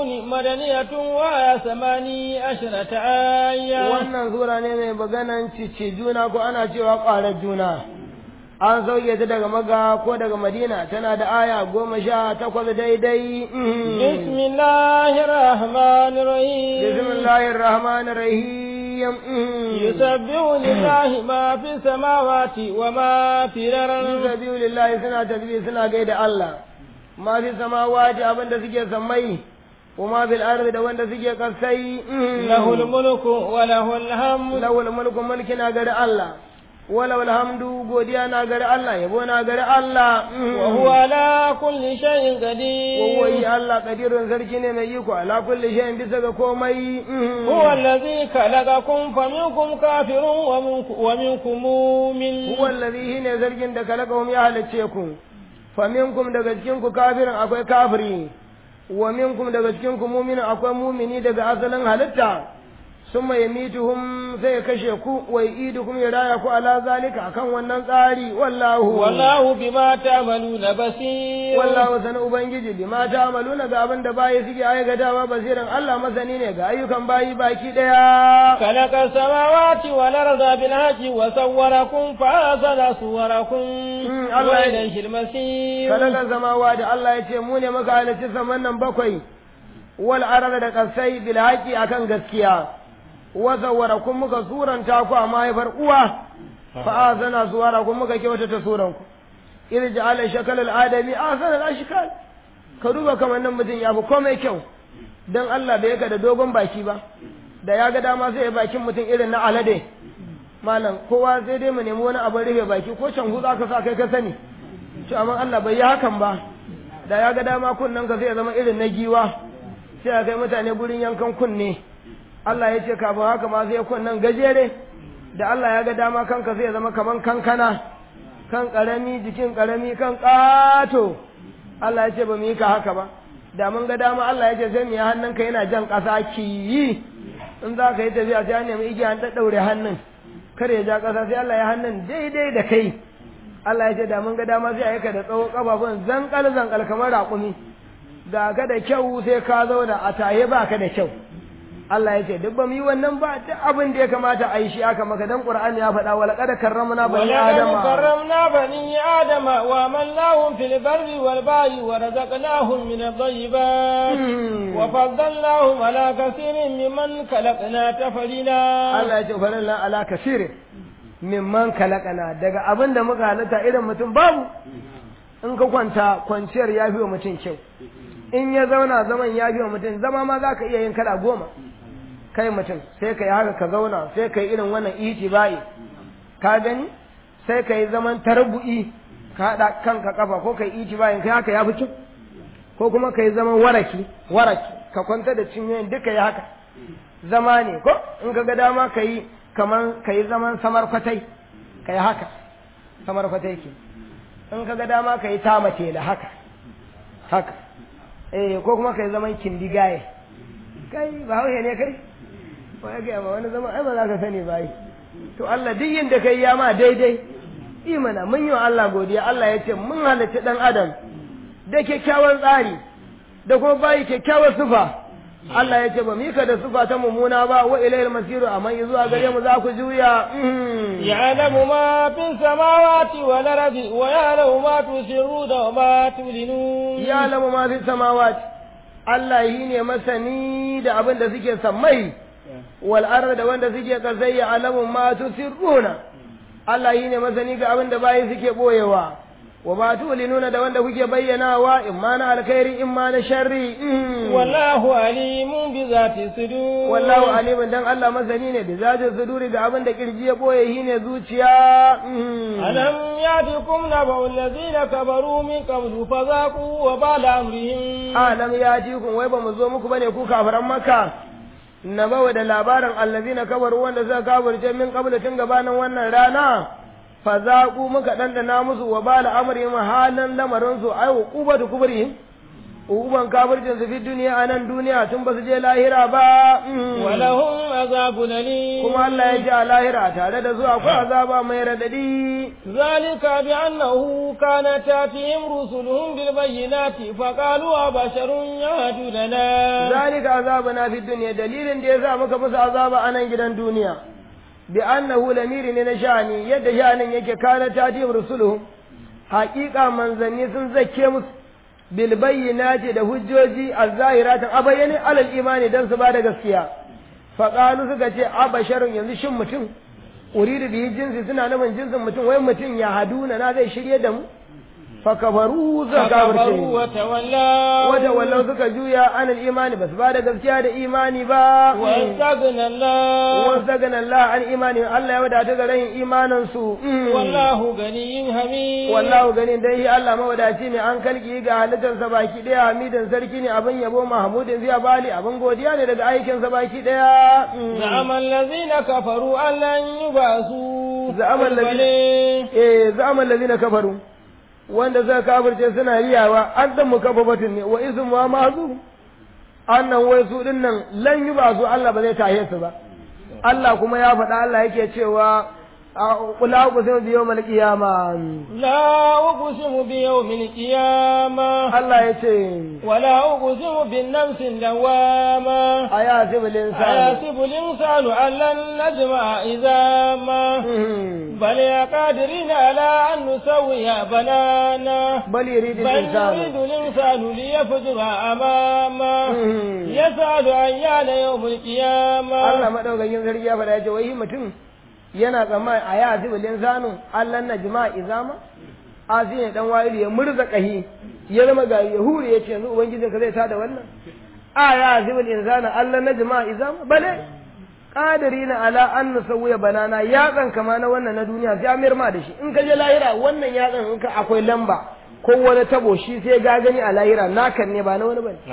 الكافرون مدنية وآية ثماني عشرة آية wannan sura ne mai maganan cice juna ko ana cewa ƙwarar juna an sauke ta daga maga ko daga madina tana da aya goma sha takwas daidai بسم الله الرحمن الرحيم bismillahir rahmanir rahim يسبح لله ما في السماوات وما في الأرض sabiyu lillahi suna tasbih suna gaida Allah ma fi samawati abinda suke sammai kuma bil ardi da wanda suke kasai له الملك وله الحمد lawal mulku mulki na gari Allah wala alhamdu godiya na gari Allah yabo na gari Allah وهو على كل شيء قدير wawai Allah kadirun sarki ne mai iko ala kulli shay'in bisa ga komai هو الذي خلقكم فمنكم كافر ومنكم, ومنكم مؤمن huwa allazi ne zargin da kalakahum ya halicce ku fa minkum daga cikin ku kafirin akwai kafiri wa minkum daga cikin ku mu'minin akwai mu'mini daga asalin halitta summa yamituhum sai ya kashe ku wa yidukum ya raya ku ala zalika akan wannan tsari wallahu والله بما تعملون بصير wallahu sana ubangiji bima ta'maluna ga abin da bayi suke aikatawa basiran Allah masani ne ga ayyukan bayi baki daya خلق السماوات والأرض بالحق وصوركم فأحسن صوركم Mm, Allah ya- وإليه المصير kalakan samawa da Allah ya ce mu ne muka halarci saman nan bakwai wal arada da kasai bil haqi akan gaskiya wa zawwarakum muka suranta ku a mahaifar uwa fa azana suwarakum muka kyautata suran ku idh ja'ala shakal al adami asana al ashkal ka duba kamar nan mutum ya fi komai kyau dan Allah bai ka da dogon baki ba da ya ga dama sai ya bakin mutum irin na alade malam kowa sai dai mu nemi wani abin rufe baki ko can za ka sa kai ka sani to amma Allah bai yi hakan ba da ya ga dama kunnen ka zai zama irin na giwa sai a kai mutane gurin yankan kunne Allah ya ce kafin haka ma zai kunnen gajere da Allah ya ga dama kanka zai zama kaman kankana kan karami jikin karami kan ƙato Allah ya ce ba mu yi ka haka ba da mun ga dama Allah ya ce sai mu yi hannunka yana jan ƙasa ki yi in za ka yi tafiya sai an nemi igiya an ɗaɗɗaure hannun kar ya ja ƙasa sai Allah ya hannun daidai da kai Allah ya ce da mun ga dama sai a ka da tsawo kafafun zankal zankal kamar raƙumi ga ka da kyau sai ka zauna a taye ba ka da kyau Allah ya ce duk ba mu yi wannan ba duk abin da ya kamata a yi shi aka maka dan Qur'ani ya faɗa wala qad karramna bani ولقد adama كرمنا بني آدم وعملناهم في البر والبحر ورزقناهم من الطيبات Hmm. وفضلناهم على كثير ممن خلقنا تفضيلا Allah ya ce falalla ala kasir mimman kalakana daga abin da muka halatta irin mutum babu in ka kwanta kwanciyar ya fi wa mutum kyau in ya zauna zaman ya fi wa mutum zama ma za ka iya yin kala goma kai mutum sai ka yi haka ka zauna sai ka yi irin wannan iti bayi ka gani sai ka yi zaman tarbu'i ka haɗa kanka kafa ko ka yi iti bayin kai haka ya fi kyau ko kuma ka yi zaman waraki waraki ka kwanta da cinyoyin duka ya haka zama ne ko in ka ga dama ka yi kaman ka yi zaman samar kwatai ka yi haka samar kwatai ke in ka ga dama ka yi tama tela haka haka eh ko kuma ka yi zaman kindigaye kai ba hauhe ne kai ba ya gaya ma wani zama ai ba za ka sani ba yi to Allah duk yin da kai ya ma daidai imana mun yi wa Allah godiya Allah ya ce mun halarci dan adam da kyakkyawan tsari da kuma bayi kyakkyawar sufa Allah ya ce ba mu yi ka da sufa ta mummuna ba wa ilayil masiru amma zuwa gare mu za ku juya mhm. يعلم ما في السماوات والأرض ويعلم ما تسرون وما تعلنون ya lamu ma fi samawat Allah yi ne masani da abin da suke sammai wal arda da wanda suke kasai ya alamu ma tusirruna Allah yi ne masani ga abin da bayi suke boyewa wa ma tulinuna da wanda kuke bayyanawa in ma na alkhairi in ma na sharri mhm. والله عليم بذات الصدور wallahu alimin dan Allah masani ne da zajin suduri da abin da kirji ya boye shi ne zuciya mhm. ألم يأتكم نبأ الذين كفروا من قبل فذاقوا وبال أمرهم alam ya ji kun wai ba mu zo muku bane ku kafiran makka na bawa da labarin allazina kabaru wanda suka kafirce min qabla tun gabanin wannan rana fa zaqu muka dandana musu wa bala amrihim halan lamarin su ai uqubatu kubrihim uban kafircin su fi duniya a nan duniya tun ba su je lahira ba ولهم عذاب أليم kuma Allah ya ji a lahira tare da su akwai azaba mai radadi ذلك بأنه كانت تأتيهم رسلهم بالبينات فقالوا أبشر يهدوننا zalika azabuna fi dunya dalilin da yasa muka musu azaba a nan gidan duniya bi annahu lamiri ne na sha'ani yadda sha'anin yake kana tatib rusuluhum haqiqa manzanni sun zakke musu bil bayyinati da hujjoji az-zahiratan abayyane alal imani dan su bada gaskiya fa qalu suka ce abasharun yanzu shin mutum uridu bi jinsi suna nufin jinsin mutum wai mutum ya haduna na zai shirye da mu fa kafaru suka فكفروا kafirce وتولوا wata wallau suka juya anil imani ba su ba da gaskiya da imani ba واستغنى الله wasu gana Allah an imani Allah ya wadata ga rayin imanin su والله غني حميد wallahu ganin dai shi Allah mawadaci ne an kalki ga halittarsa baki daya hamidin sarki ne abin yabo mahmudin zai bali abin godiya ne daga aikinsa baki daya زعم الذين كفروا أن لن يبعثوا زعم قل الذين- بلى. eh zaman lazina kafaru wanda suka kafirce suna riyawa an dan mukaffafatin ne wa ismu wa mazu annan wai su din nan lan yi ba su Allah ba zai tahe su ba Allah kuma ya faɗa Allah yake cewa kula ku sai biyo mal qiyama لا أقسم بيوم القيامة Allah ya ce ولا أقسم بالنفس اللوامة aya sibil insan أيحسب الإنسان أن لن نجمع عظاما بل قادرين على أن نسوي بنانا bal yurid بل يريد insan الإنسان ليفجر أمامه يسأل أيان يوم Allah القيامة madaukakin sarki ya faɗa ya ce wai mutum yana tsammani a ya sibil insanu Allah na jima'a izama asi ne dan wa'ilu ya murza kahi ya zama gari ya hure ya ce yanzu ubangijin ka zai tada wannan a ya sibil insanu Allah na jima'a izama bale qadirina ala an nusawwiya banana yatsan kama na wannan na duniya sai amir ma da shi in ka je lahira wannan yatsan in ka akwai lamba ko wani tabo shi sai ga gani a lahira nakan ne ba na wani bane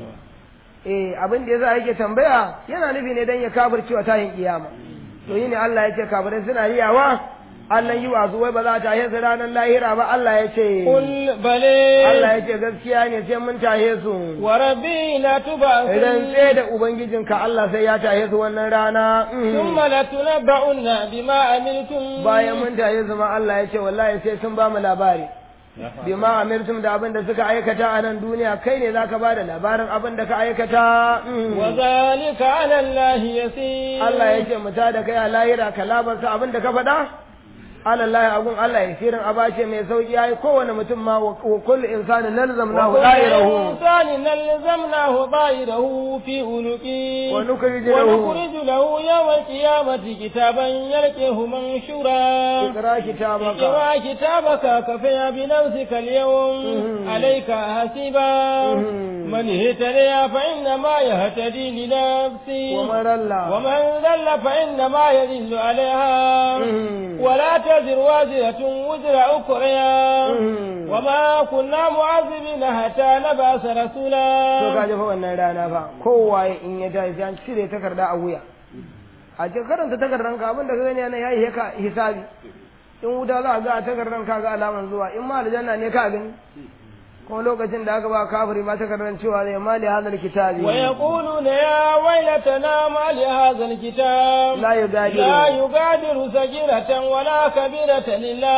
eh abin da yasa yake tambaya yana nufi ne dan ya kafircewa tayin kiyama to yi ne Allah ya ce kafirai suna riyawa Allah yi wasu wai ba za ta tahe su ranar lahira ba Allah ya ce قل بلى Allah ya ce gaskiya ne sai mun tahe su وربي لا idan تبعثن sai da ubangijinka Allah sai ya tahe su wannan rana Mm. ثم لتنبؤن بما عملتم bayan mun tahe su ma Allah ya ce wallahi sai sun ba mu labari bima amirtum da abin da suka aikata a nan duniya kai ne zaka ba da labarin abin da ka aikata Mm. وذلك على الله يسير Allah ya ce mu ta da kai a lahira ka labarta abin da ka faɗa alallahi abun Allah ya sirin abace mai sauki yayi kowane mutum ma wa wa kullu insani nalzamnahu وكل da'irahu إنسان نلزمناه طائره في عنقه ونخرج له ونخرج له يوم القيامة كتابا يلقيه منشورا اقرا كتابك اقرأ كتابك كفى بنفسك اليوم مم. عليك حسيبا مم. من اهتدي فإنما يهتدي لنفسه ومن الله ومن ذل فإنما يذل عليها مم. ولا تزر وازرة وزر أخرى مم. وما كنا معذبين حتى نبعث to رسولا ka ji fa wannan rana fa kowaye in ya tashi sai an cire takarda a wuya a cikin karanta takardan ka abin da ka gani yana yayi ka hisabi in wuta za a ga a takardan ka ga alaman zuwa in ma aljanna ne ka gani kuma lokacin da aka ba kafiri ma takardan cewa zai mali hadal kitabi ويقولون يا ويلتنا ما لهذا الكتاب la yugadiru لا يغادر صغيرة ولا كبيرة إلا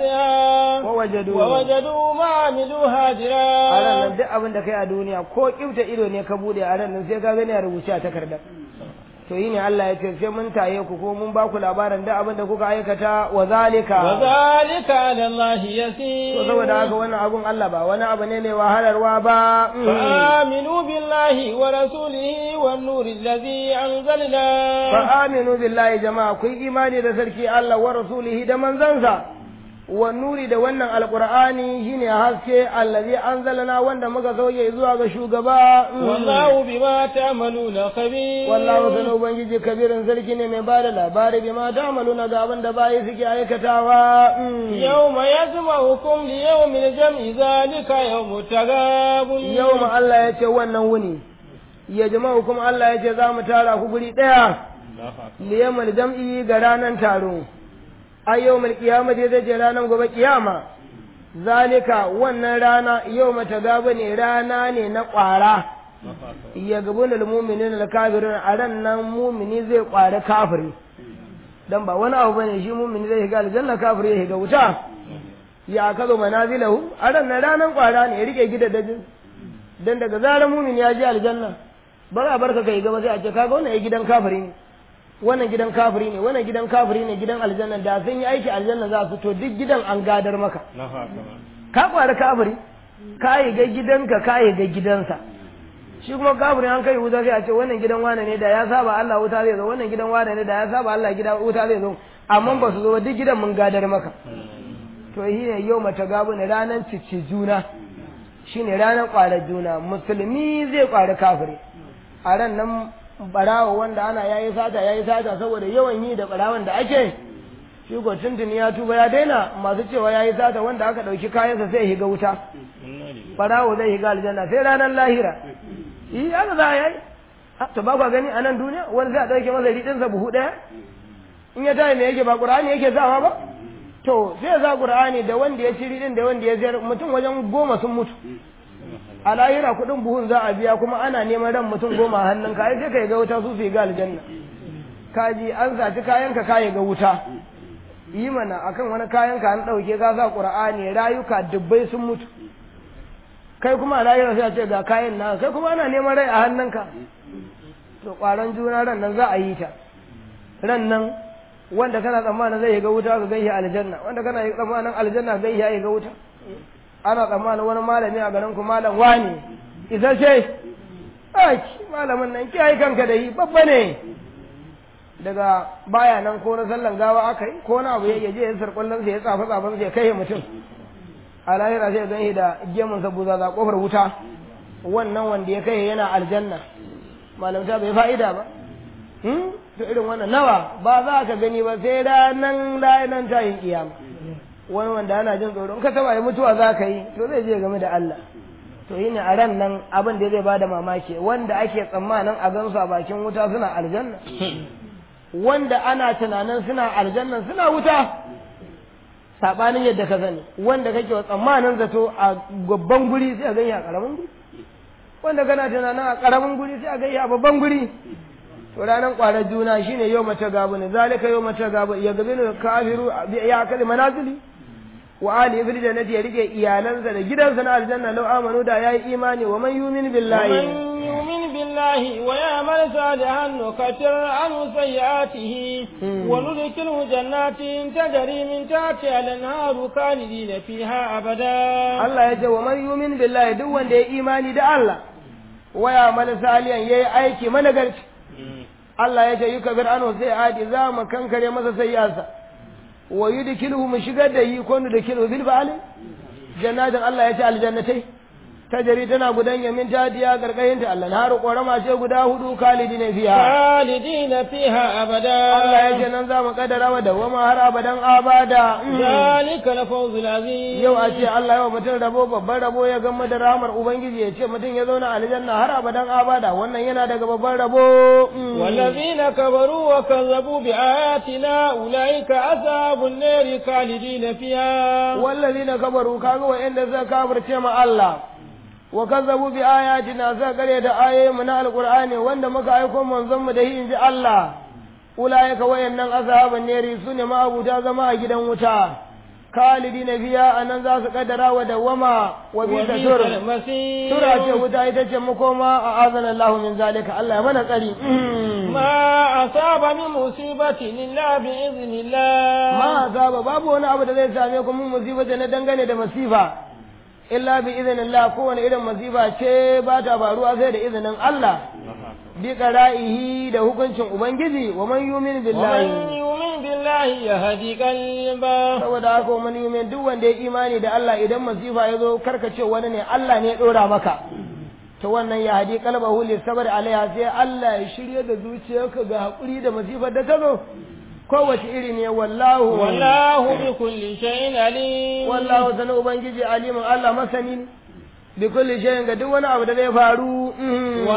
أحصاها wa wajadu ووجدوا ما عملوا a ran هاجرا nan duk abin da kai a duniya ko kifta ido ne ka bude a ran nan sai ka gani a rubuce a takardar to yi ne Allah ya ce sai mun taye ku ko mun ba ku labarin duk abin da kuka aikata wa zalika وذلك على الله to يسير saboda haka wannan abun Allah ba wani abu ne mai wahalarwa ba Mm. فآمنوا بالله ورسوله والنور الذي أنزلنا fa aminu billahi jama'a ku yi imani da sarki Allah wa rasulihi da manzansa wa nuri da wannan alqur'ani shine haske allazi anzalana wanda muka sauke zuwa ga shugaba Mm. والله بما تعملون خبير wallahu sanu ubangiji kabirin sarki ne mai bada labari bi ma ta'maluna ga abin da bayi suke aikatawa Mm. يوم يجمعكم ليوم الجمع ذلك يوم التغاب yau ma Allah ya ce wannan wuni ya jama'u kuma Allah ya ce za mu tara ku guri ɗaya liyamal jam'i ga ranar taro a yau mal kiyama dai zai je ranar gobe kiyama zalika wannan rana yau mata gaba ne rana ne na ƙwara ya gabu na muminin da kafirin a ran nan mumini zai ƙwari kafiri dan ba wani abu bane shi mumini zai shiga aljanna kafiri ya shiga wuta ya kazo manazilahu a ran nan ranan ƙwara ne ya rike gidajen dan daga zarar mumini ya je aljanna ba za a barka kai gaba sai a ce kaga wannan gidan kafiri ne wannan gidan kafiri ne wannan gidan kafiri ne gidan aljanna da sun yi aiki aljanna za su to duk gidan an gadar maka ka kwari kafiri ka yi ga gidanka ka yi ga gidansa shi kuma kafirin an kai wuta sai a ce wannan gidan wane ne da ya saba Allah wuta zai zo wannan gidan wane ne da ya saba Allah gida wuta zai zo amma ba su zo duk gidan mun gadar maka to shi ne yau mata gabu ne ranar cici juna shine ranar kwarar juna musulmi zai kwari kafiri a ran nan barawa wanda ana yayi sata yayi sata saboda yawan yi da barawan da ake shi ko tuntuni ya tuba ya daina masu cewa yayi sata wanda aka dauki kayansa sai ya higa wuta barawo zai higa aljanna sai ranar lahira yi haka za a yi to ba kwa gani a nan duniya wani zai a dauke masa riɗinsa buhu ɗaya in ya tayi me yake ba qur'ani yake sawa ba to sai ya sa qur'ani da wanda ya ci riɗin da wanda ya sayar mutum wajen goma sun mutu a lahira kuɗin buhun za a biya kuma ana neman ran mutum goma a hannun ka sai ka ga wuta su su ga aljanna kaji an saci kayan ka kayi ga wuta yi mana akan wani kayan ka an ɗauke ka sa qur'ani rayuka dubbai sun mutu kai kuma a lahira sai a ce ga kayan na kai kuma ana neman rai a hannun ka to kwaran juna ran nan za a yi ta ran nan wanda kana tsammanin zai ga wuta ka gaishe aljanna wanda kana tsammanin aljanna gaishe ya ga wuta ana tsammanin wani malami a garin ku malam wani isa ce aki malamin nan kiyaye kanka da yi babba ne daga baya nan ko na sallan gawa aka yi ko na abu ya je ya sarkwallon ya tsafa tsafan sai kai mutum a lahira sai gan da gemun sa buza za kofar wuta wannan wanda ya kai yana aljanna malamta bai fa'ida ba to irin wannan nawa ba za ka gani ba sai ranan ranan tayin kiyama wani wanda ana jin tsoron ka taba yi mutuwa za ka yi to zai je game da Allah to yi ne a ran nan abin da zai bada mamaki wanda ake tsammanin a gansu a bakin wuta suna aljanna wanda ana tunanin suna aljanna suna wuta sabanin yadda ka sani wanda kake wa tsammanin zato a babban guri sai a gani a karamin guri wanda kana tunanin a karamin guri sai a gani a babban guri to ranar kwarar juna shine yau mata gabu ne zalika yau mata gabu ya gabi ne kafiru ya kalli manazili wa ali fil jannati ya rike iyalansa da gidansa na aljanna law amanu da yayi imani wa man yu'min billahi ومن يؤمن بالله ويعمل صالحا نكفر عنه سيئاته وندخله جنات تجري من تحتها الانهار خالدين فيها ابدا Allah ya ce wa man yu'min billahi duk wanda ya imani da Allah wa ya'mal salihan yayi aiki managarci Allah ya ce yi kabir ano sai adi za mu kankare masa sayyarsa wa yudkhiluhu mu shigar da yi ko da kilu bil ba'al jannatin Allah ya ce aljannatai tajari tana gudan yamin tadiya gargayin ta Allah har korama ce guda hudu kalidina fiha خالدين فيها ابدا Allah ya ce nan za mu kaddara wa dawama har abadan abada ذلك الفوز العظيم yau a ce Allah yau mutum rabo babban rabo ya gama da rahmar ubangiji ya ce mutum ya zauna aljanna har abadan abada wannan yana daga babban rabo والذين كفروا وكذبوا بآياتنا أولئك أصحاب النار خالدين فيها والذين كفروا كانوا وإن ذا كافر تيما الله وكذبوا بآياتنا ذا قرية آية من القرآن وإن مكا يكون منظم ده إن الله أولئك وإن أصحاب النار سنة ما أبو جازما جدا وتا خالدين فيها أن ذا قدر ودوما وبئس وبئس سر المصير سورة وتا يتجه مكوما أعاذنا الله من ذلك الله من قريب ما أصاب من مصيبة إلا بإذن الله ma azaba babu wani abu da zai same ku mun musiba na dangane da masifa illa bi idhnillah kowane irin masifa ce ba ta faruwa sai da izinin Allah bi qara'ihi da hukuncin ubangiji wa man yu'min ومن billahi يؤمن بالله يهدي قلبه saboda haka man yu'min duk wanda ya imani da Allah idan masifa ya zo karkace wani ne Allah ne ya dora maka to wannan ya hadi qalbahu li sabr alaiha sai Allah ya shirye da zuciyarka ga hakuri da masifar da ta zo kowace iri ne wallahu والله بكل شيء عليم wallahu sanu ubangiji alimin Allah masani ne bi kulli shay'in ga duk wani abu da zai faru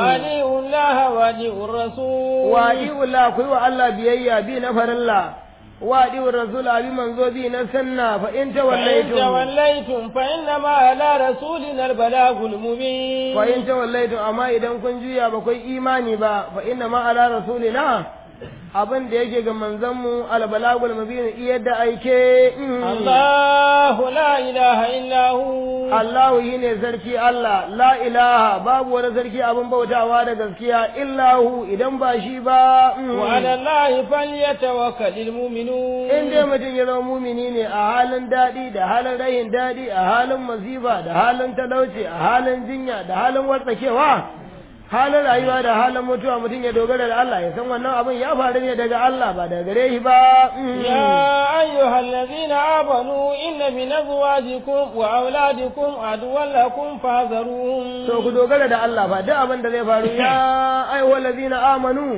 وأطيعوا الله وأطيعوا الرسول wa Allah ku yi wa Allah biyayya bi na farilla wa diwa rasul abi manzo bi na sanna fa in فإن tawallaytum توليتم فإنما على رسولنا البلاغ المبين fa in tawallaytum amma idan kun juya ba kai imani ba fa inna ma ala rasulina abin da yake ga manzon mu al balagul mubin iya da aike mm. الله لا إله إلا هو Allahu yi ne sarki Allah, la ilaha babu wani sarki abin bautawa da gaskiya illahu idan ba shi ba. mm. وعلى الله فليتوكل المؤمنون In dai mutum ya zama mumini ne a halin daɗi da halin rayin daɗi a halin masifa da halin talauci a halin jinya da halin wartsakewa halin rayuwa da halin mutuwa mutum ya dogara da Allah ya san wannan abin ya faru ne daga Allah ba daga gare shi ba. mm. يا أيها الذين آمنوا إن من أزواجكم وأولادكم عدوا لكم فاحذروهم To ku dogara da Allah ba duk abin da zai faru ya aiwa lazina amanu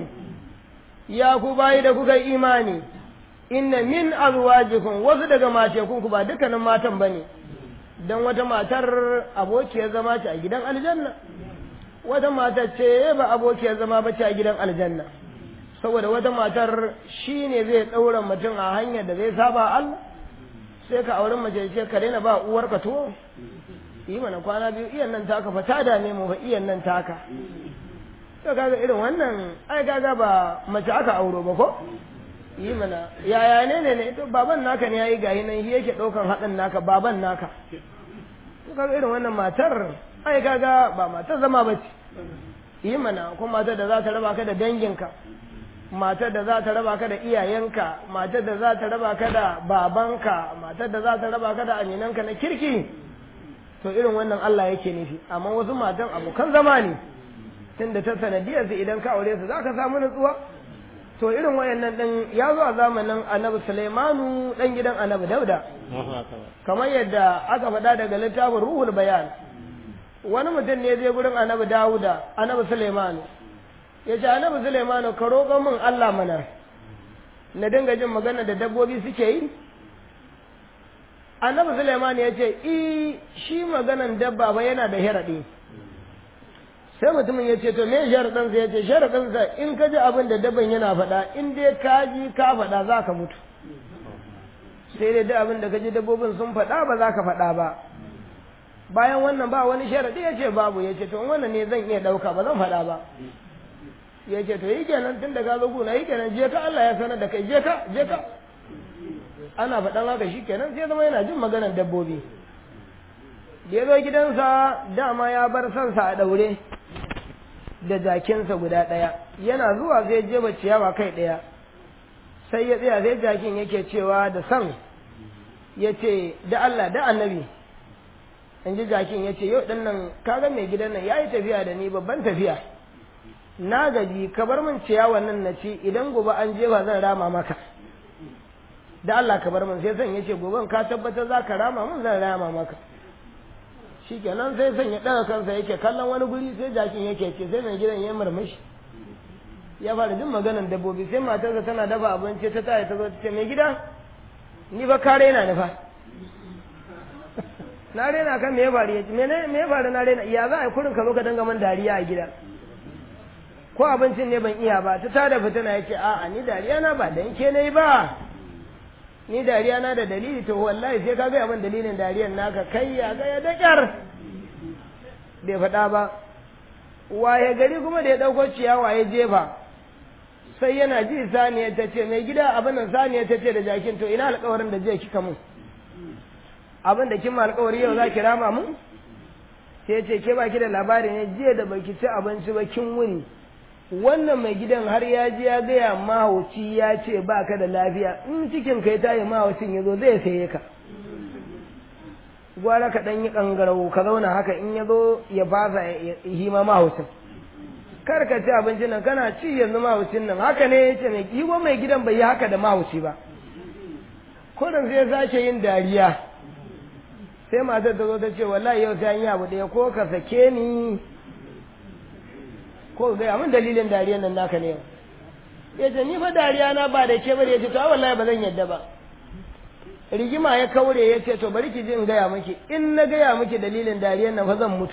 ya ku bayi da kuka yi imani inna min azwajikum wasu daga matekun ku ba dukkanin matan bane dan wata matar abokiyar zama ce a gidan aljanna wata matar ce ba abokiyar zama ba ce a gidan aljanna saboda wata matar shine zai daura mutum a hanyar da zai saba Allah sai ka auri mace ce ka daina ba uwarka tuwo yi mana kwana biyu iyan nan taka fa ta dame mu fa iyan nan taka to kaga irin wannan ai kaga ba mace aka auro ba ko yi mana yaya ne ne ne to baban naka ne yayi gahi nan shi yake daukan haɗin naka baban naka to kaga irin wannan matar ai kaga ba matar zama ba ce yi mana ko matar da za ta raba ka da danginka matar da za ta raba ka da iyayenka matar da za ta raba ka da babanka matar da za ta raba ka da aminanka na kirki to irin wannan Allah yake nufi amma wasu matan abokan zama ne tunda ta sanadiyar su idan ka aure su zaka samu nutsuwa to irin wayannan din ya zo a zamanin Annabi Sulaimanu dan gidan Annabi Dauda kamar yadda aka faɗa daga littafin Ruhul Bayan wani mutum ne zai gurin Annabi Dawuda Annabi Sulaimanu ya ce Annabi Sulaimanu ka roƙa min Allah mana na dinga jin magana da dabbobi suke yi annabi Suleiman ya ce i shi maganan dabba ba yana da sharaɗi sai mutumin ya ce to me sharaɗinsa ya ce sharaɗinsa in ka ji abin da dabban yana faɗa in dai ka ji ka faɗa za ka mutu sai dai duk abin da ka ji dabbobin sun faɗa ba za ka faɗa ba bayan wannan ba wani sharaɗi ya ce babu ya ce to in wannan ne zan iya ɗauka ba zan faɗa ba ya ce to yi kenan tun da ka zo guna yi kenan je ka Allah ya sanar da kai je ka je ka ana faɗan haka shi kenan sai zama yana jin maganar dabbobi da ya zo gidansa dama ya bar sansa a ɗaure da jakinsa guda ɗaya yana zuwa zai jefa ciyawa kai ɗaya sai ya tsaya sai jakin yake cewa da san ya ce da Allah da annabi in ji jakin ya ce yau ɗin nan kaga mai gidan nan ya yi tafiya da ni babban tafiya na gaji ka bar min ciyawan nan na ci idan gobe an jefa zan rama maka da Allah ka bar min sai san yace goben ka tabbatar za ka rama min zan rama maka shikenan sai san ya daga kansa yake kallon wani guri sai jakin yake ce sai mai gidan ya murmushi ya fara jin maganan dabbobi sai matarsa tana dafa abinci ta taya ta zo ta ce mai gida ni ba ka raina ni fa na raina kan me ya faru ya ce me me ya faru na raina ya za a yi kurin ka zo ka danga man dariya a gida ko abincin ne ban iya ba ta tada fitina ya ce a'a ni dariya na ba dan ke nayi ba ni dariya na da dalili to wallahi sai ka ga min dalilin dariyan naka kai ya ga ya dakar bai faɗa ba waye gari kuma da ya ɗauko ciyawa ya jefa sai yana ji saniya ta ce mai gida abin nan saniya ta ce da jakin to ina alƙawarin da jiya kika mun abin da kin ma alƙawari yau za ki rama mun sai ce ke baki da labari ne jiya da baki ci abinci ba kin wuni wannan mai gidan har ya ji ya gaya mahauci ya ce ba ka da lafiya in cikin kai tayi mahaucin ya zo zai saye ka gwara ka ɗan yi ƙangarau ka zauna haka in ya zo ya fasa yi ma mahaucin kar ka ci abincin nan kana ci yanzu mahaucin nan haka ne ya ce mai yi mai gidan bai yi haka da mahauci ba kurin sai sake yin dariya sai matar ta zo ta ce wallahi yau sai an yi abu ɗaya ko ka sake ni ko gaya min dalilin dariyan nan naka ne ya ce ni fa dariya na ba da ke bari ya ce to wallahi ba zan yadda ba rigima ya kaure ya ce to bari ki ji in gaya miki in na gaya miki dalilin dariyan nan fa zan mutu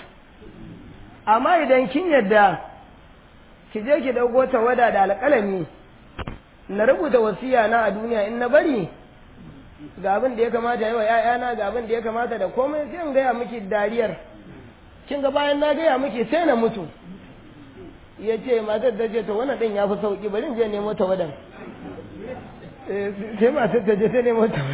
amma idan kin yadda ki je ki dauko tawada da alƙalami na rubuta wasiya na a duniya in na bari ga abin da ya kamata yi wa ‘ya'yana ga abin da ya kamata da komai sai in gaya miki dariyar kin ga bayan na gaya miki sai na mutu ya ce matar ta ce to wannan ɗin ya fi sauƙi bari in je nemo ta wadan sai matar ta je ta nemo ta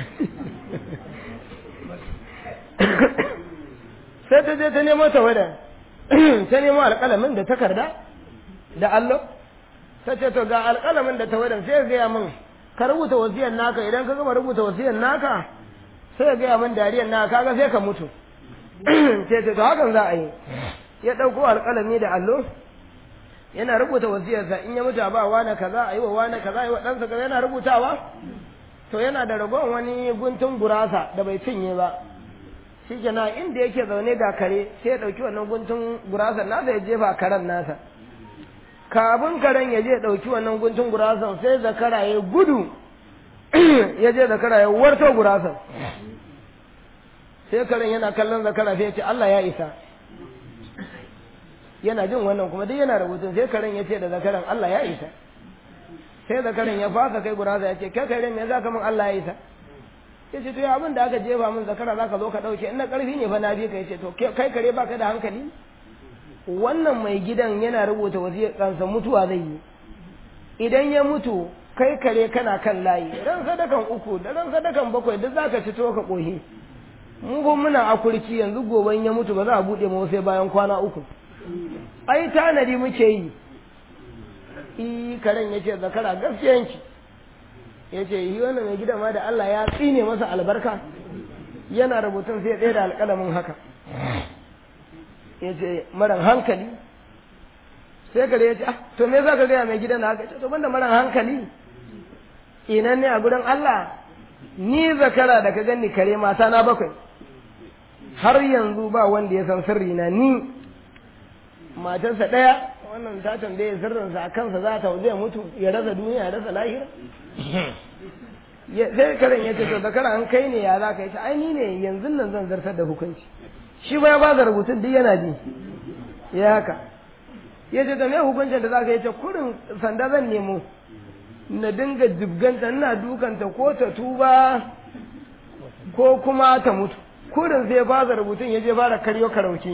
sai ta je ta nemo ta wadan ta nemo alƙalamin da takarda da allo ta ce to ga alƙalamin da ta wadan sai ya gaya min ka rubuta wasiyar naka idan ka gama rubuta wasiyar naka sai ya gaya min dariyar naka kaga sai ka mutu sai ce to hakan za a yi ya ɗauko alƙalami da allo yana rubuta wasiyarsa in ya mutu ba wani kaza a yi wa wani kaza a yi wa ɗansa kaza yana rubutawa to yana da ragon wani guntun gurasa da bai cinye ba shi kenan inda yake zaune ga kare sai ya ɗauki wannan guntun gurasa nasa ya jefa karen nasa kafin karen ya je ɗauki wannan guntun gurasan sai zakara ya gudu ya je zakara ya warto gurasan sai karen yana kallon zakara sai ya ce Allah ya isa yana jin wannan kuma duk yana rubutun sai karen ya ce da zakaran Allah ya isa sai zakaran ya fasa kai gurasa ya ce kai kare me za ka min Allah ya isa ya ce to ya abin da aka jefa min zakara za ka zo ka ɗauke in na ƙarfi ne fa na bi ka ya ce to kai kare baka da hankali wannan mai gidan yana rubuta wasiyar kansa mutuwa zai yi idan ya mutu kai kare kana kan layi ran sadakan uku da ran sadakan bakwai duk zaka ci to ka kohi mu ko muna akurki yanzu goben ya mutu ba za a bude mu sai bayan kwana uku ai tanadi muke yi i karen yace zakara gaskiyanki yace yi wannan mai gidan ma da Allah ya tsine masa albarka yana rubutun sai ɗaya da alƙalamin haka ya ce maran hankali sai kare ya ce ah to me za ka gaya mai gidan haka ce to banda maran hankali inan ne a gudan Allah ni zakara da ka gani kare mata na bakwai har yanzu ba wanda ya san sirri na ni matarsa ɗaya wannan ta tambaye sirrinsa a kansa za ta zai mutu ya rasa duniya ya rasa lahira sai karen ya ce to zakara an kai ne ya za ka yi ai ni ne yanzu nan zan zartar da hukunci shi ba ya ba da rubutun duk yana ji ya haka ya ce da me hukuncin da za ka yi ce kurin sanda zan nemo na dinga jibganta ina dukanta ko ta tuba ko kuma ta mutu kurin sai ba da rubutun ya je fara karyo karauki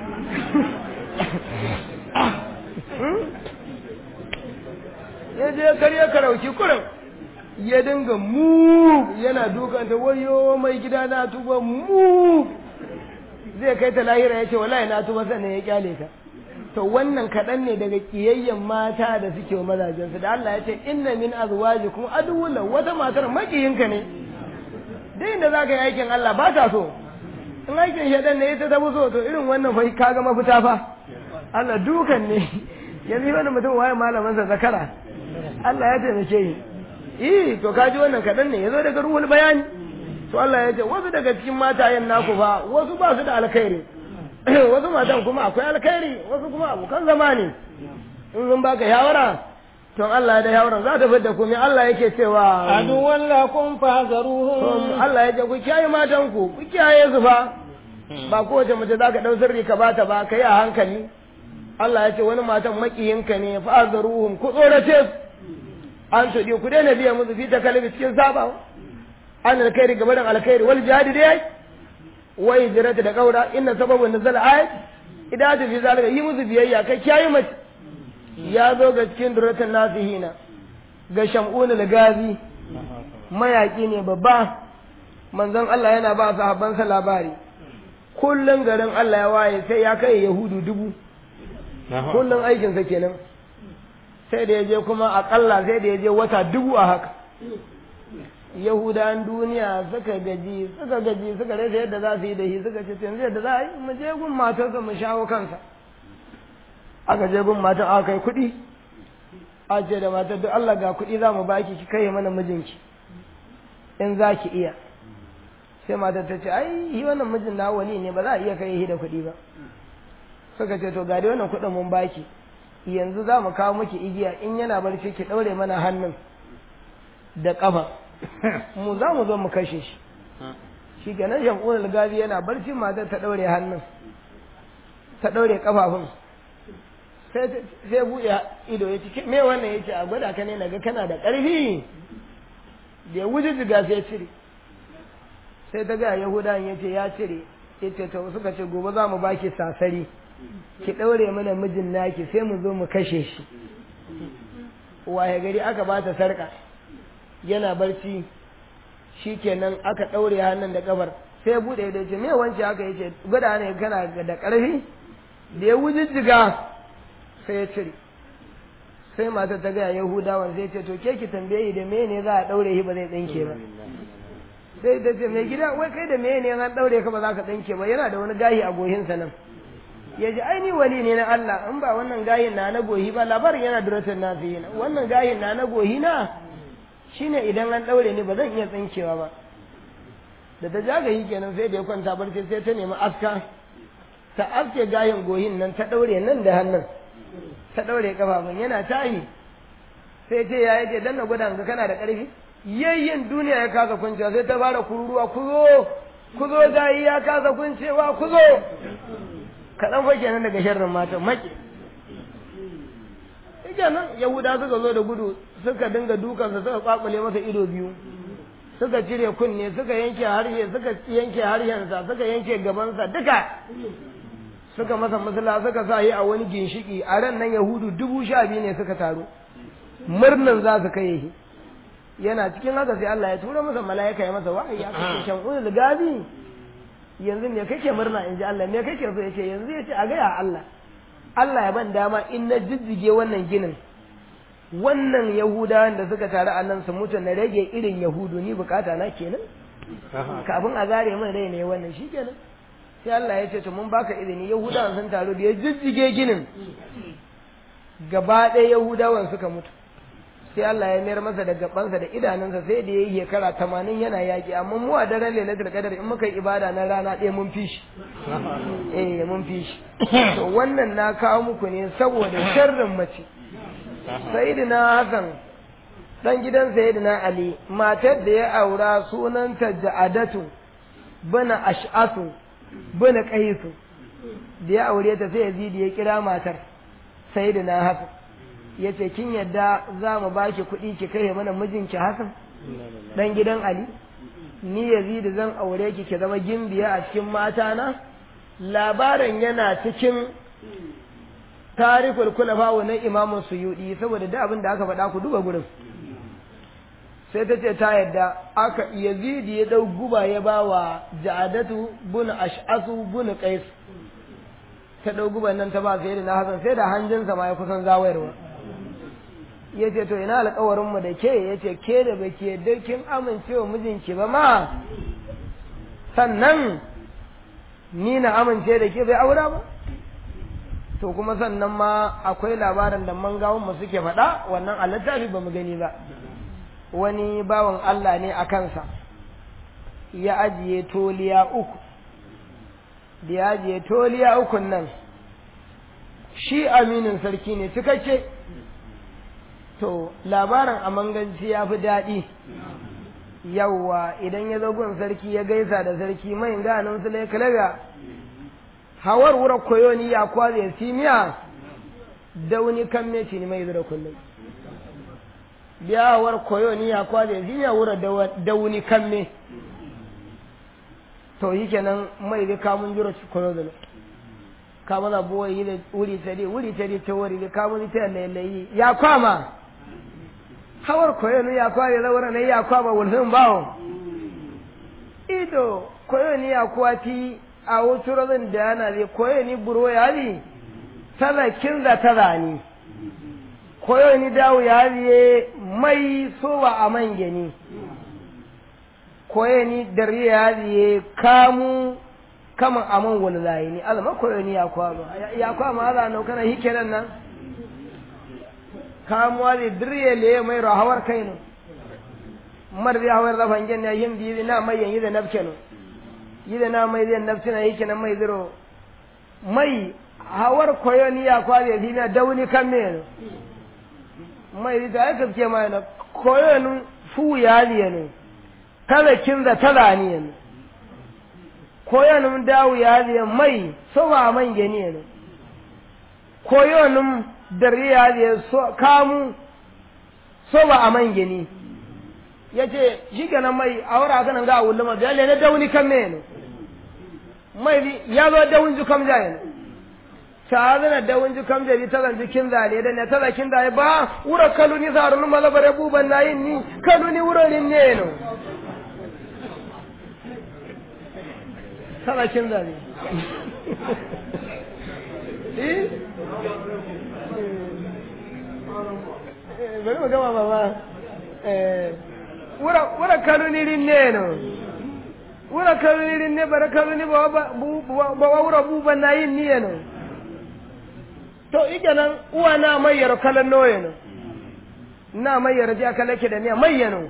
ya je karyo karauki kurin ya dinga mu yana dukanta wayo mai gida na tuba mu zai kai ta lahira ya ce wallahi na tuba sannan ya kyale ka to wannan kaɗan ne daga ƙiyayyen mata da suke wa mazajensu da Allah ya ce inna min azwajikum aduwwun wata matar makiyinka ne duk inda za ka yi aikin Allah ba ta so in aikin shaɗan ne ita ta fi so to irin wannan fa ka ga mafita fa Allah dukan ne yanzu wani mutum waye malamansa zakara Allah ya taimake yi eh to kaji wannan kaɗan ne ya zo daga ruhul bayani to Allah ya ce wasu daga cikin matayen naku fa wasu ba su da alkhairi wasu matan kuma akwai alkhairi wasu kuma abokan zama ne in sun baka shawara to Allah ya da shawaran za ta fidda ku me Allah yake cewa aduwwan lakum fahzaruhum Allah ya ce ku kiyaye matan ku ku kiyaye su fa ba kowace mace za ka ɗau sirri ka bata ba ka yi a hankali Allah ya ce wani matan makiyinka ne fahzaruhum ku tsorace su an tuɗi ku daina biya musu fi ta kalbi cikin sabawa an alkhairi game da alkhairi wal jihadi dai wa hijrata da kaura inna sababun nuzul ayat idan ta fi zalika yi musu biyayya kai kiyaye mace ya zo ga cikin duratan nasihina ga shamunul gazi mayaki ne babba manzon Allah yana ba sahabbansa labari kullun garin Allah ya waye sai ya kai yahudu dubu kullun aikinsa kenan sai da ya je kuma akalla sai da ya je wata dubu a haka yahudan duniya suka gaji suka gaji suka rasa yadda za su yi da shi suka ce yanzu yadda za a yi mu je gun matarsa mu shawo kansa aka je gun matar aka kai kuɗi a ce da matar duk Allah ga kuɗi za mu baki ki kai mana mijinki in za ki iya sai matar ta ce ai yi wannan mijin na wani ne ba za a iya kai shi da kuɗi ba suka ce to ga dai wannan kuɗin mun baki yanzu za mu kawo miki igiya in yana barci ki ɗaure mana hannun da ƙafa mu za mu zo mu kashe shi shi kenan shankun gabi yana barci matar ta ɗaure hannun ta ɗaure ƙafafun sai sai buɗe ido ya ce me wannan ya ce a gwada ka ne naga kana da ƙarfi da ya wuce jiga sai ya cire sai ta ga yahudan ya ce ya cire ya ce to suka ce gobe za mu baki sasari ki ɗaure mana mijin naki sai mu zo mu kashe shi waye gari aka ba ta sarƙa yana barci shi kenan aka ɗaure hannun da ƙafar sai buɗe da ce me wance haka ya ce gwada ne kana da ƙarfi da ya wujijjiga sai ya cire sai mata ta gaya yahudawan sai ce to ke ki tambaye da me ne za a ɗaure shi ba zai ɗinke ba sai ta ce mai gida wai kai da me ne an ɗaure ka ba za ka ɗinke ba yana da wani gahi a gohinsa nan ya ji aini wali ne na Allah in ba wannan gahin na na gohi ba labarin yana duratar na fiye na wannan gahin na na gohi na shine idan an ɗaure ni ba zan iya tsinkewa ba da ta jagayi kenan sai da ya kwanta barci sai ta nemi aska ta aske gahin gohin nan ta ɗaure nan da hannun ta ɗaure kafafun yana tahi sai ce ya yake dan na gwada ga kana da ƙarfi yayyin duniya ya kasa kuncewa sai ta fara kururuwa ku zo ku zo gayi ya kasa kuncewa ku zo kaɗan fa kenan daga sharrin mata maƙi kenan yahuda suka zo da gudu suka dinga dukansa suka kwakule masa ido biyu suka cire kunne suka yanke harshe suka yanke harshensa suka yanke gabansa duka suka masa musula suka sa yi a wani ginshiki a ran nan yahudu dubu sha biyu ne suka taru murnan za su kai shi yana cikin haka sai Allah ya tura masa mala'ika ya masa wahayi ya kace shan ulul gabi yanzu me kake murna in ji Allah me kake so yace yanzu yace a gaya Allah Allah ya ban dama in na jijjige wannan ginin wannan yahudawan da suka taru a nan su mutu na rage irin yahudu ni bukata na kenan kafin a zare min rai ne wannan shi kenan sai Allah ya ce to mun baka izini yahudawan sun taru da ya jijjige ginin gaba ɗaya yahudawan suka mutu sai Allah ya mayar masa da gabansa da idanunsa sai da ya yi shekara tamanin yana yaƙi amma mu a daren lailatul qadar in muka yi ibada na rana ɗaya mun fi shi eh mun fi shi to wannan na kawo muku ne saboda sharrin mace sayyidina Hassan dan gidan sayyidina Ali matar da ya aura sunanta Ja'adatu bana Ash'asu bana Qaisu da ya aure ta sai Yazid ya kira matar sayyidina Hassan ya ce kin yadda za mu ba ki kuɗi ki kai mana mijinki Hassan dan gidan Ali ni Yazid zan aure ki ki zama gimbiya a cikin mata na labarin yana cikin tarikul kulafa na imamu suyudi saboda da abin da aka faɗa ku duba gurin sai ta ce ta yadda aka Yazid ya dau guba ya ba wa Ja'adatu bun Ash'asu bun Qais ta dau guban nan ta ba sai da na Hassan sai da hanjinsa ma ya kusan zawayarwa ya ce to ina alkawarinmu da ke ya ce ke da baki yadda kin amincewa mijinki ba ma sannan ni na amince da ke bai aura ba to kuma sannan ma akwai labarin da mangawun mu suke faɗa wannan a littafi ba mu gani ba wani bawan Allah ne a kansa ya ajiye toliya uku da ya ajiye toliya ukun nan shi aminin sarki ne cikakke to labarin a manganci ya fi daɗi yawwa idan ya zo gun sarki ya gaisa da sarki mai ganin su lai kalaga hawar wura koyo ni ya kwaze simiya dauni kan meci ni mai zura kullum biya hawar koyo ni ya kwaze simiya wura dauni kan me to yi kenan mai da kamun jura koyo da kamana buwa yi da wuri tare wuri tare ta wuri da kamun ta lailayi ya kwama hawar koyo ni ya kware rawar ne ya kwama wulhin bawo ido koyo ni ya kwati a wutu razin da yana ne koyo ni buro ya ni talakin da tara ni koyo ni dawo ya ne mai sowa a mangani koyo ni dare ya ne kamu kama aman wallahi ni alma koyo ni ya kwama ya kwama ala no kana hikenan nan kamuwa da dirye le mai rahawar kai no mar da hawar da fangen ya yin bi na mai yin da nafke no yi da na mai zai nafsi na yake nan mai ziro mai hawar koyo ni ya kware fi na dauni kan me no mai da ya kafke mai na koyo nun fu ya liye no talakin da talani ne koyo nun dawo ya liye mai sowa man gani ne koyonin dariya ya so kamu so ba a man gini ya ce shi kenan mai a wura haka nan ga a wulma da yalle na dauni kan me ne mai ya zo daun ju kam jaye ta zana daun ju kam jaye ta zan jikin zale da ne ta zakin zale ba wura kalu ni zarun malabare buban nayin ni kalu ni wurorin ne no ta zakin zale eh bari mu gama baba eh wura wura kalunirin ne no wura kalunirin ne bara kaluni ba ba ba wura buban na yin niye no to ike nan uwa na mayyar kalan noye no na mayyar ji aka lake da niya mayyano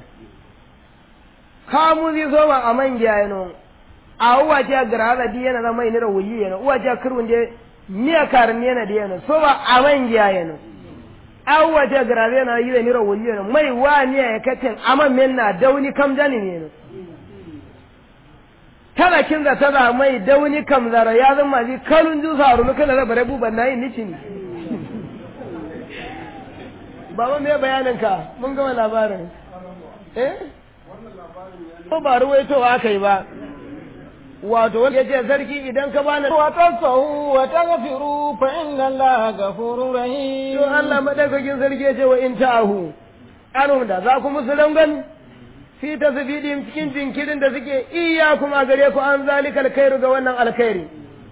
kamu zai zo ma a man giya no a uwa ce gara da di yana zama ina wuyi yana uwa ce kirwun je niya karin yana da yana so ba a man giya yana awwa ta grave na yi da mira wuli ne mai wa ne ya katin amma men na dauni kam jani ne ne tana kin za ta mai dauni kam zara ya zama ji kalun ju saru nuka da bare buban nayi nici ne baba me bayanin ka mun gama labarin eh ko ba ruwaitowa aka yi ba wato wanda ya ce sarki idan ka bani wa tasahu wa taghfiru fa inna allaha ghafurur rahim to Allah madaukakin sarki ya ce wa in ta'ahu anum da za ku musu rangan fi tasbidin cikin jinkirin da suke iya kuma gare ku an zalika alkhairu ga wannan alkhairi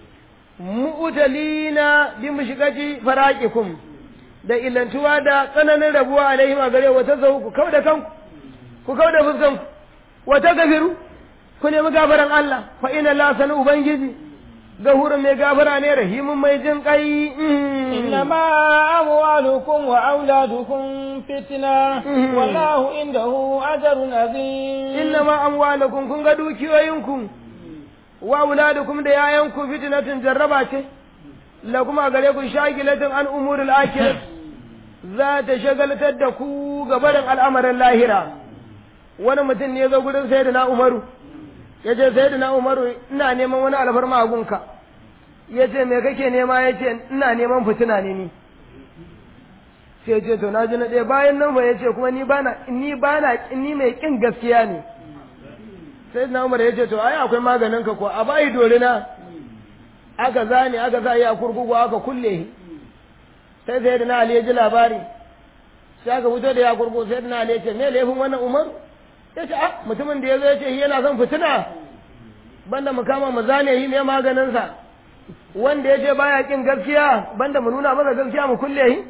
mu'talina bi mushigati faraqikum da illantuwa da tsananin rabuwa alaihim a gare wa tazahu ku kauda kanku ku kauda fuskanku wa tagfiru ku nemi gafaran Allah fa ina la sanu ubangiji gahurun mai gafara ne rahimun mai jin kai إنما أموالكم وأولادكم فتنة والله عنده أجر عظيم innama amwalakum kun ga dukiyoyinku wa auladukum da yayanku fitnatin jarraba ce la kuma gare ku shagilatin an umuril akhirah za ta shagaltar da ku ga barin al'amarin lahira wani mutum ne ya zo gurin sayyidina umaru ya ce sayyidina umaru ina neman wani alfarma a gunka ya ce me kake nema ya ce ina neman fitina ne ni sai ce to na ji na ɗaya bayan nan ba ya ce kuma ni bana ni bana ni mai kin gaskiya ne sai na umar ya ce to ai akwai maganin ka ko a bayi dorina aka zane aka sa a kurkuku aka kulle sai sai da na ali ya ji labari sai aka fito da ya kurkuku sai da na ali ya ce me laifin wannan umar ya ce ah mutumin da ya zo ya ce yana son fitina banda mu kama mu zane yi me maganinsa wanda ya ce baya kin gaskiya banda mu nuna masa gaskiya mu kulle shi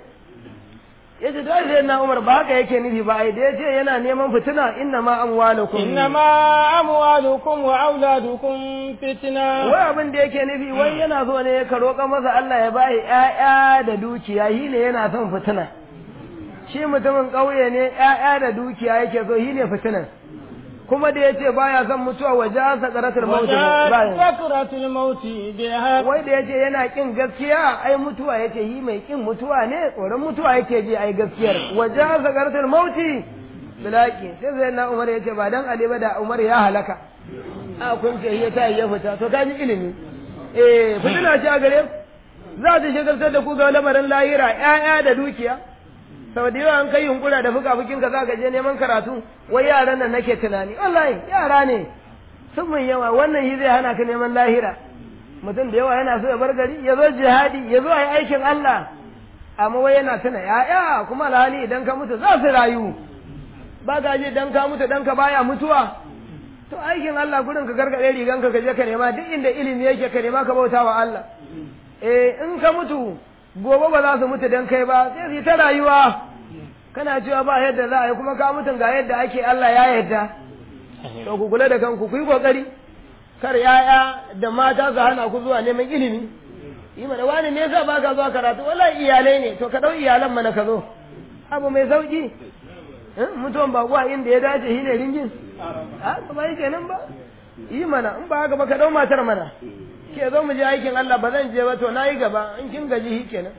ya ce dai sai na Umar ba haka yake nufi ba ai da ya ce yana neman fitina inna ma amwalukum إنما أموالكم وأولادكم فتنة wai abin da yake nufi wai yana so ne ka roƙa masa Allah ya bai ƴaƴa da dukiya shi ne yana son fitina shi mutumin ƙauye ne ƴaƴa da dukiya yake so shi ne fitinan kuma da ya ce baya son mutuwa waje an sakaratul mauti bayan سكرة الموت بها wai da yace yana kin gaskiya ai mutuwa yace yi mai kin mutuwa ne tsoron mutuwa yake ji ai gaskiyar waje zagartul mauti bilaki sai sai na umar yace ba dan ali ba da umar ya halaka a kun ce ya ta ya fita to kaji ilimi eh fitina ce a gare ku za ta shagaltar da ku ga lamarin lahira ƴaƴa da dukiya sau da yawa an kai yunkura da fuka fukin ka za ka je neman karatu wai yaran nan nake tunani wallahi yara ne sun mun yawa wannan shi zai hana ka neman lahira mutum da yawa yana so ya bar gari ya zo jihadi ya zo a yi aikin Allah amma wai yana tuna ya'ya kuma alhali idan ka mutu za su rayu ba ka je dan ka mutu dan ka baya mutuwa to aikin Allah gurin ka gargaɗe riganka ka je ka nema duk inda ilimi yake ka nema ka bauta wa Allah eh in ka mutu gobe ba za su mutu dan kai ba sai su yi ta rayuwa kana cewa ba yadda za a yi kuma ka mutun ga yadda ake Allah ya yadda to ku kula da kanku ku yi kokari kar yaya da mata su hana ku zuwa neman ilimi yi mana wani ne yasa baka zuwa karatu wallahi iyalai ne to ka dau iyalan mana ka zo abu mai sauki mutuwan ba kuwa inda ya dace shi ne ringin a ba yi kenan ba yi mana in ba haka ba ka dau matar mana ke zo mu je aikin Allah ba zan je ba to na yi gaba in kin gaji shi kenan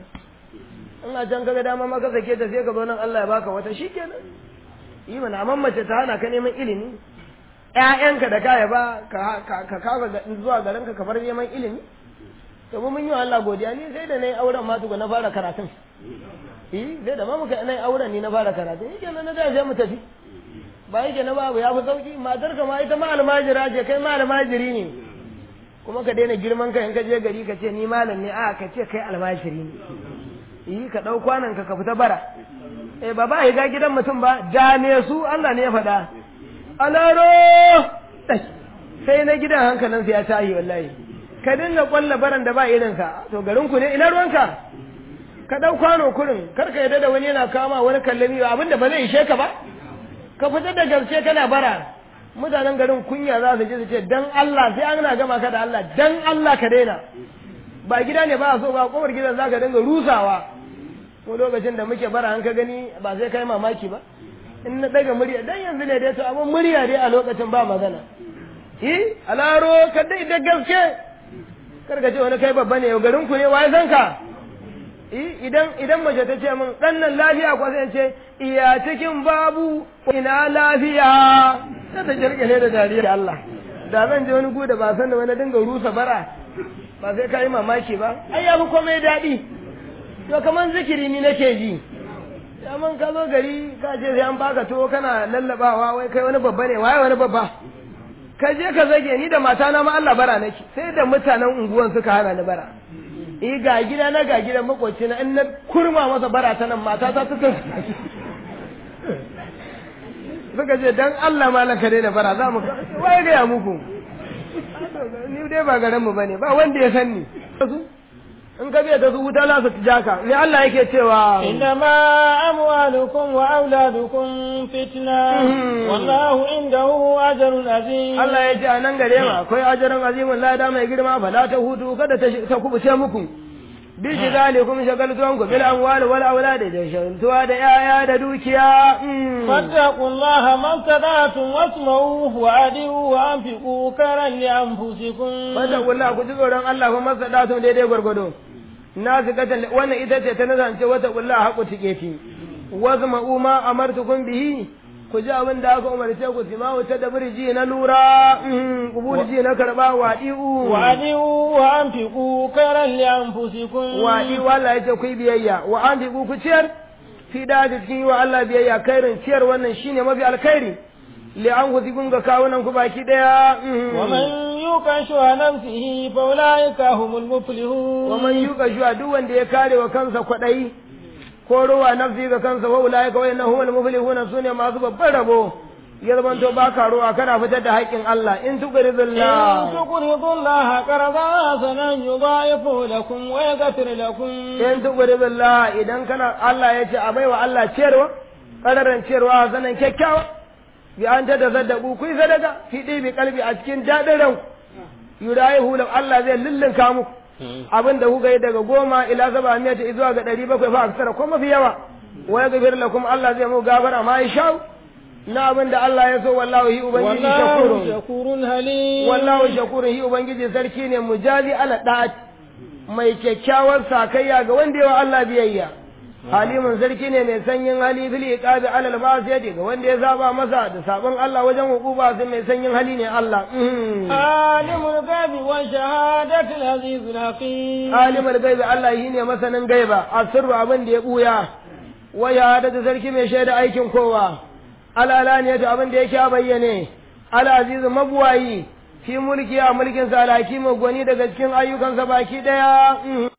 in a can kaga dama maka sake ta sai ka zo nan Allah ya baka wata shi kenan yi mana amma mace ta hana ka neman ilimi ƴaƴanka da kaya ba ka ka kawo zuwa garin ka bar neman ilimi to mu mun yi wa Allah godiya ni sai da nayi auren ma tuku na fara karatun eh sai da ma muka nayi auren ni na fara karatun yake nan na da sai mu tafi ba yake na babu ya fi sauki matar ka ma ita ma almajira ce kai ma almajiri ne kuma ka daina girman ka in ka je gari ka ce ni malam ne a ka ce kai almajiri ne yi ka ɗau kwanan ka ka fita bara eh ba ba ga gidan mutum ba dane su Allah ne ya faɗa alaro sai na gidan hankalin ya tahi wallahi ka dinga kwalla baran da ba irin ka to garin ku ne ina ruwanka ka ɗau kwano kurin kar ka yadda da wani yana kama wani kallami abinda ba zai ishe ka ba ka fita da gaske kana bara mutanen garin kunya za su je su ce dan Allah sai an gama ka da Allah dan Allah ka daina ba gida ne ba so ba kofar gidan zaka dinga rusawa ko lokacin da muke bara an ka gani ba sai kai mamaki ba in na daga murya dan yanzu ne dai to amma murya dai a lokacin ba magana eh alaro ka dai da gaske kar ka ce wani kai babba ne garin ku ne wai san ka idan idan mace ta ce min dan nan lafiya ko sai ce iya cikin babu ina lafiya sai ta kirkire da dariya Allah da zan je wani gu da ba san da wani dinga rusa bara ba sai ka yi mamaki ba ai ya fi komai daɗi to kaman zikiri ni nake ji man ka zo gari ka ce sai an baka to kana lallabawa wai kai wani babba ne waye wani babba ka je ka zage ni da matana ma Allah bara nake sai da mutanen unguwan suka hana ni bara eh ga gida na ga gidan makoci na in na kurma masa bara ta nan mata ta suka suka ce dan Allah malam ka daina bara za mu waye ga ya muku ni dai ba garin mu bane ba wanda ya san ni in ka biya ta su wuta za su jaka ne Allah yake cewa إنما أموالكم وأولادكم فتنة والله عنده أجر عظيم Allah ya ce a nan gare ma akwai ajarin azimin lada mai girma ba la ta hutu kada ta kubuce muku bi shigalikum shagaltuwan ku bil amwali wal auladi da shagaltuwa da yaya da dukiya فاتقوا الله ما استطعتم واسمعوا وأدعوا وأنفقوا كرا لأنفسكم fattakullah ku ji tsoron Allah fa masadatu daidai gwargwado na su kata wannan ita ce ta nazance wata kullah haƙu tike fi wazma uma amartukum bihi ku ji abin da aka umarce ku sima wuta da birji na lura kubulji na karba wadi'u وأدعوا وأنفقوا كرا لأنفسكم wadi'u Allah ya ce ku yi biyayya wa an ku ciyar fi da cikin yi wa Allah biyayya kairin ciyar wannan shine mafi alkhairi li an ku ga kawunan ku baki daya ومن يوق شح نفسه فأولئك هم المفلحون wa man yuka shuwa duk wanda ya kare wa kansa kwaɗayi ko ruwa nafsi ga kansa wa ulaika wa innahu al muflihun sune masu babban rabo ya zamanto ba ka ruwa kana fitar da haƙƙin Allah in إن tuqridullah تقرضوا الله قرضا حسنا يضاعف لكم ويغفر لكم in tuqridullah idan kana Allah ya ce a baiwa Allah ciyarwa ƙararan ciyarwa sanan kyakkyawa bi an ta da saddaku ku yi sadaka fi ɗibi kalbi a cikin daɗin ranku yurayihu lahu Allah zai lullunka muku abin da kuka yi daga goma ila saba miya ta zuwa ga ɗari bakwai fa aksara ko mafi yawa wa ya gafir lakum Allah zai mu gafara ma ya shau na abin da Allah ya so wallahu hi ubangiji والله shakurun شكور حليم wallahu shakurun hi ubangiji sarki ne mujazi ala da'at mai kyakkyawar sakayya ga wanda yawa Allah biyayya halimun sarki ne mai sanyin hali fil iqabi ala al ga wanda ya zaba masa da sabon Allah wajen hukuba sai mai sanyin hali ne Allah Mhm. عالم الغيب والشهادة العزيز الحكيم alimul gaibi Allah shi ne masanin gaiba a sirru abin da ya buya waya da sarki mai shaida aikin kowa alalani abin da yake a bayyane alazizu mabuwayi fi mulki a mulkinsa alhakimu gwani daga cikin ayyukansa baki daya